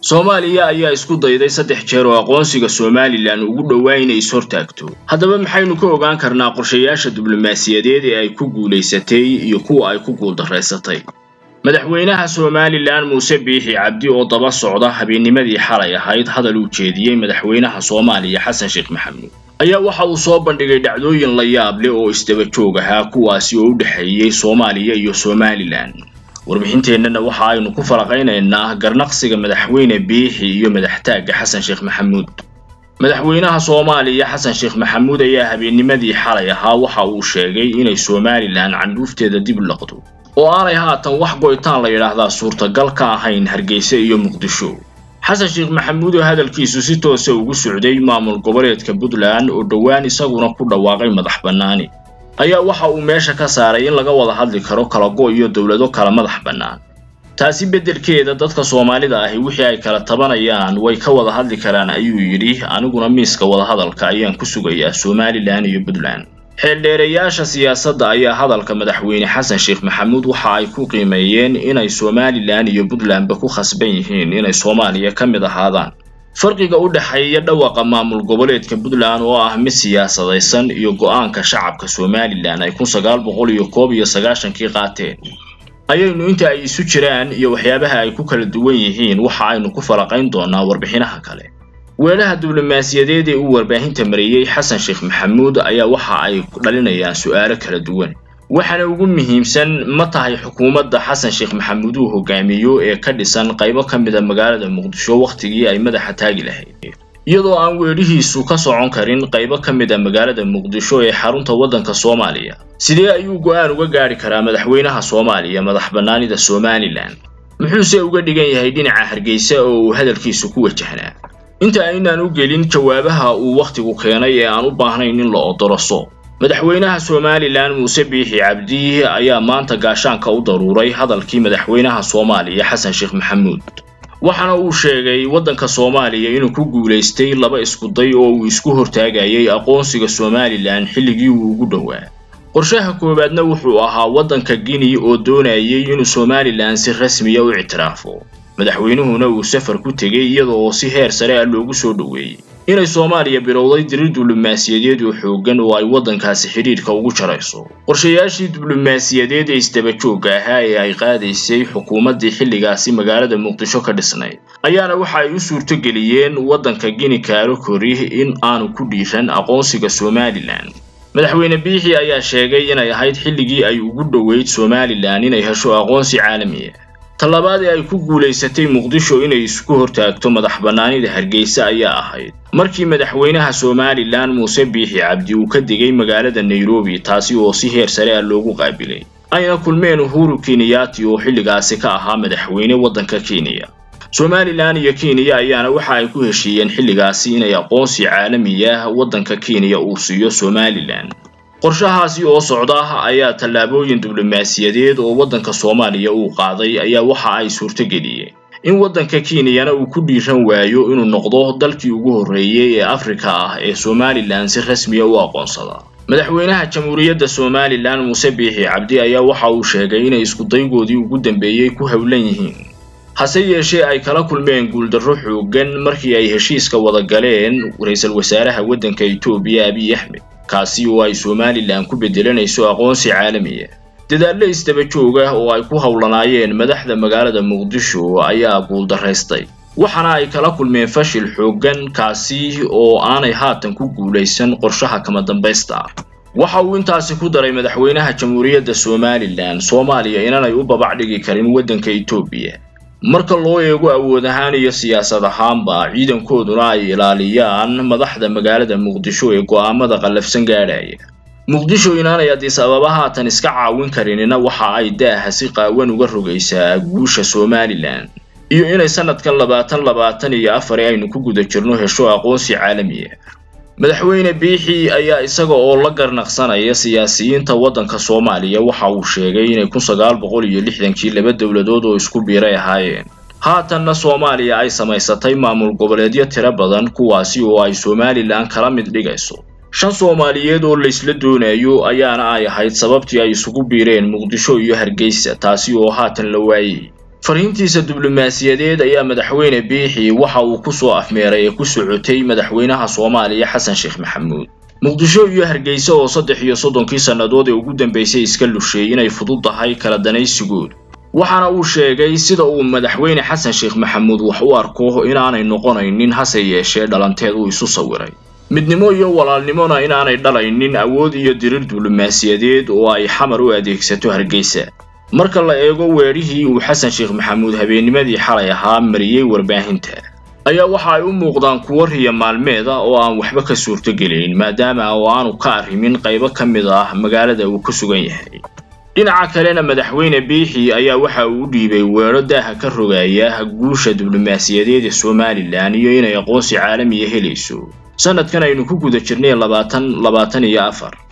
soomaaliya ayaa isku dayday saddex jeer oo aqoonsiga somalilan ugu dhowaa inay is-hortaagto haddaba maxaynu ka ogaan karnaa qorshayaasha diblomaasiyadeed ee ay ku guulaysatay iyo kuwa ay ku guuldaraysatay madaxweynaha somalilan muuse biixi cabdi oo daba socda habeennimadii xalay ahayd hadal uu jeediyey madaxweynaha soomaaliya xasan sheekh maxamuud ayaa waxa uu soo bandhigay dhacdooyin la yaab leh oo isdaba joog ahaa kuwaasi oo u dhexeeyey soomaaliya iyo somalilan warbixinteennana waxa aynu ku falaqaynaynaa garnaqsiga madaxweyne biixi iyo madaxtaagga xasan sheekh maxamuud madaxweynaha soomaaliya xasan sheekh maxamuud ayaa habeennimadii xalay ahaa waxa uu sheegay inay somalilan candhuufteeda dib laqdo oo aanay haatan wax goytaan la yidhaahdaa suurtagal ka ahayn hargeysa iyo muqdisho xasan sheekh maxamuud oo hadalkiisu si toosa ugu socday maamul goboleedka puntland oo dhowaan isaguna ku dhawaaqay madax bannaani ayaa waxa uu meesha ka saaray in laga wada hadli karo kala go' iyo dowlado kala madax bannaan taasi beddelkeeda dadka soomaalida ahi wixii ay kala tabanayaan way ka wada hadli karaan ayuu yidhi aniguna miiska wadahadalka ayaan ku sugayaa somalilan iyo puntland xeeldheereyaasha siyaasadda ayaa hadalka madaxweyne xasan sheekh maxamuud waxa ay ku qiimeeyeen inay somalilan iyo puntlandba ku khasban yihiin inay soomaaliya ka mid ahaadaan farqiga u dhexeeya dhawaqa maamul goboleedka puntland oo ah mid siyaasadaysan iyo go'aanka shacabka somalilan ay kun sagaal boqol iyo koob iyo sagaashankii qaateen ayaynu inta ay isu jiraan iyo waxyaabaha ay ku kala duwan yihiin waxa aynu ku falaqayn doonaa warbixinaha kale weelaha diblomaasiyadeed ee uu warbaahinta mariyey xasan sheekh maxamuud ayaa waxa ay dhalinayaan su'aalo kala duwan waxaana ugu muhiimsan ma tahay xukuumadda xasan sheekh maxamuud uu hogaamiyo ee ka dhisan qaybo ka mid a magaalada muqdisho wakhtigii ay madaxa taagi lahayd iyadoo aan weedhihiisu ka socon karin qaybo ka mid a magaalada muqdisho ee xarunta waddanka soomaaliya sidee ayuu go'aan uga gaadhi karaa madaxweynaha soomaaliya madax bannaanida somalilan muxuuse uga dhigan yahay dhinaca hargeysa oo uu hadalkiisu ku wajahnaa inta aynaan u gelin jawaabaha uu wakhtigu keenay ee aan u baahnayn in la odoroso madaxweynaha somalilan muuse biixi cabdi ayaa maanta gaashaanka u daruuray hadalkii madaxweynaha soomaaliya xasan sheekh maxamuud waxaana uu sheegay waddanka soomaaliya inuu ku guulaystay laba iskuday oo uu isku hortaagayay aqoonsiga somalilan xilligii uu ugu dhowaa qorshaha koowaadna wuxuu ahaa waddanka guinea oo doonayay inuu somalilan si rasmiya u ictiraafo madaxweynuhuna uu safar ku tegay iyada oo si heer sare ah loogu soo dhoweeyey inay soomaaliya bilowday dirir diblomaasiyadeed oo xooggan oo ay waddankaasi xidhiidhka ugu jarayso qorshayaashii diblomaasiyadeed ee isdaba joogga ahaa ee ay qaadaysay xukuumaddii xilligaasi magaalada muqdisho ka dhisnayd ayaana waxa ay u suurtogeliyeen waddanka gini kaarokori in aanu ku dhiiran aqoonsiga somalilan madaxweyne biixi ayaa sheegay inay ahayd xilligii ay ugu dhoweyd somalilan inay hesho aqoonsi caalamiya tallabaad ee ay ku guulaysatay muqdisho inay isku hortaagto madax bannaanida hargeysa ayaa ahayd markii madaxweynaha somalilan muuse biixi cabdi uu ka degay magaalada nairobi taasi oo si heer sare ah loogu qaabilay ayna kulmeen uhuru kenyaati oo xilligaasi ka ahaa madaxweyne waddanka kenya somalilan iyo kenya ayaana waxa ay ku heshiiyeen xilligaasi inay aqoonsi caalami ah waddanka kenya uu siiyo somalilan qorshahaasi oo socda ayaa tallaabooyin diblomaasiyadeed oo waddanka soomaaliya uu qaaday ayaa waxa ay suurtogeliyeen in waddanka kenyana uu ku dhiiran waayo inuu noqdo dalkii ugu horreeyey ee afrika ah ee somalilan si rasmiya u aqoonsada madaxweynaha jamhuuriyadda somalilan muuse biixi cabdi ayaa waxa uu sheegay inay iskudaygoodii ugu dambeeyey ku howlan yihiin hase yeeshee ay kala kulmeen guuldarro xooggan markii ay heshiiska wada galeen ra-iisul wasaaraha waddanka etoobiya abiy axmed kaasi oo ay somalilan ku beddelanayso aqoonsi caalamiya dadaallo isdaba joog ah oo ay ku howlanaayeen madaxda magaalada muqdisho ayaa guuldaraystay waxaana ay kala kulmeen fashil xooggan kaasi oo aanay haatan ku guulaysan qorshaha kama dambaysta ah waxa uu intaasi ku daray madaxweynaha jamhuuriyadda somalilan soomaaliya inaanay u babac dhigi karin waddanka etoobiya marka loo eego awood ahaan iyo siyaasad ahaanba ciidankooduna ay ilaaliyaan madaxda magaalada muqdisho ee go'aamada qallafsan gaadhaya muqdisho inaanay adis ababa haatan iska caawin karinina waxa ay daaha si qaawan uga rogaysaa guusha somalilan iyo inay sanadkan labaatan labaatan iyo afar aynu ku guda jirno hesho aqoonsi caalamiya madaxweyne biixi ayaa isaga oo la garnaqsanaya siyaasiyiinta waddanka soomaaliya waxa uu sheegay inay kun sagaal boqol iyo lixdankii laba dowladood oo isku biiray ahaayeen haatanna soomaaliya ay samaysatay maamul goboleedyo tiro badan kuwaasi oo ay somalilan kala mid dhigayso shan soomaaliyeed oo laysla doonayo ayaana ay ahayd sababtii ay isugu biireen muqdisho iyo hargeysa taasi oo haatan la waayey fariintiisa diblomaasiyadeed ayaa madaxweyne biixi waxa uu ku soo afmeeray ee ku socotay madaxweynaha soomaaliya xasan sheekh maxamuud muqdisho iyo hargeysa oo saddex iyo soddonkii sannadood ee ugu dambaysay iska lushay inay fudud tahay kala danaysigood waxaana uu sheegay sida uu madaxweyne xasan sheekh maxamuud wax u arko inaanay noqonaynin hase yeeshee dhalanteed uu isu sawiray midnimo iyo walaalnimona inaanay dhalaynin awood iyo dirir diblomaasiyadeed oo ay xamar u adeegsato hargeysa marka la eego weedhihii uu xasan sheekh maxamuud habeennimadii xalay ahaa mariyey warbaahinta ayaa waxa ay u muuqdaan kuwo riya maalmeed ah oo aan waxba ka suurtogelayn maadaama oo aanu ka arrimin qaybo ka mid ah magaalada uu ku sugan yahay dhinaca kalena madaxweyne biixi ayaa waxa uu u dhiibay weedho daaha ka rogaya guusha diblomaasiyadeed ee somalilan iyo inay aqoonsi caalamiya helayso sanadkan aynu ku guda jirnay labaatan labaatan iyo afar